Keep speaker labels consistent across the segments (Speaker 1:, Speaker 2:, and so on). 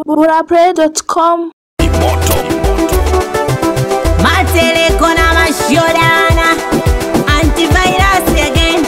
Speaker 1: burapray.com
Speaker 2: Mateleko na mashodana Antivirus again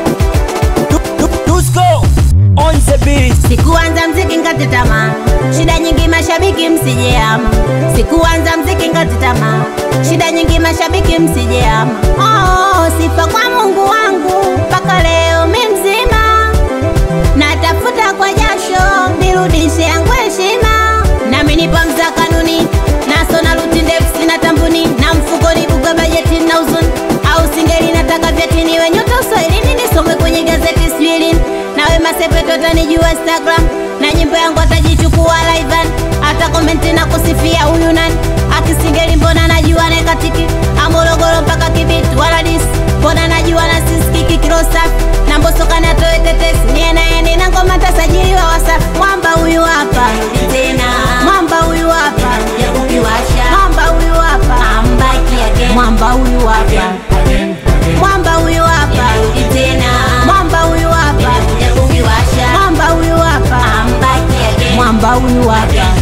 Speaker 3: Dusko on the beat.
Speaker 2: Sikuanza mziki ngati tamaa Shida nyingi mashabiki msijeama Sikuanza mziki ngati tamaa Shida nyingi mashabiki msijeama Oh, sifa kwa Mungu wangu mpaka leo mi mzima Natafuta kwa jasho nirudishe yangu heshima Nami nipo mza kanuni naso na ruti ndefu sina tambuni na mfukoni buga bajeti na uzuni au singeli nataka vyeti niwe nyota uswahilini nisome kwenye gazeti swilini nawe masepeto atanijua instagram na nyimbo yangu atajichukua livan hata komenti na kusifia huyu nani akisingeli mbona najua nekatiki amorogoro mpaka kibiti wala disi mbona najua na siskiki kirosafi na mbosokani atoe tetesi nienaeni na ngoma tasajiliwa wasafi mwamba huyu hapa tena mwamba huyu hapa mwamba huyu hapa mwamba huyu hapa mwamba huyu hapa mwamba huyu hapa mwamba huyu hapa mwamba huyu hapa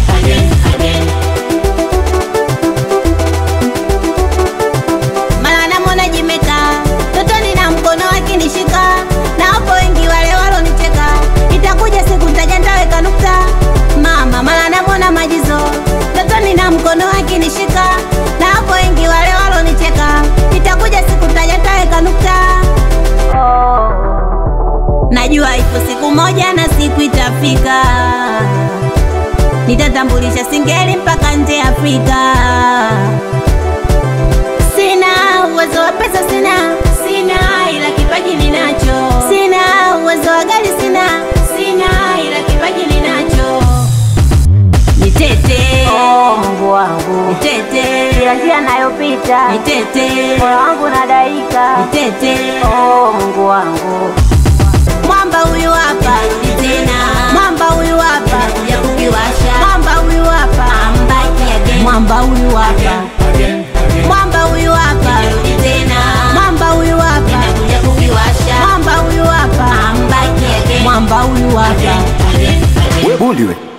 Speaker 2: mara namwona jimeka totoni na mkono akinishika na wapo wengi wale walonicheka itakuja siku ntaja ntaweka nukta mama mara namwona majizo totoni na mkono akinishika na wapo wengi wale walonicheka itakuja siku ntaja ntaweka nukta najua ipo siku moja na siku itafika nitatambulisha singeli mpaka nje ya afrika Sina uwezo wa pesa, sina sina, ila kipaji ninacho. Sina uwezo wa gari, sina sina, ila kipaji ninacho. Nitete
Speaker 4: Oh, Mungu wangu,
Speaker 2: nitete
Speaker 4: kila njia nayopita
Speaker 2: nitete
Speaker 4: moyo wangu nadaika.
Speaker 2: nitete,
Speaker 4: Oh, Mungu wangu,
Speaker 2: mwamba huyu hapa tena, mwamba huyu hapa mwamba huyu hapa mwamba huyu hapa mwamba huyu hapa mwamba huyu hapa mwamba huyu hapa mwamba huyu hapa
Speaker 5: we bundi we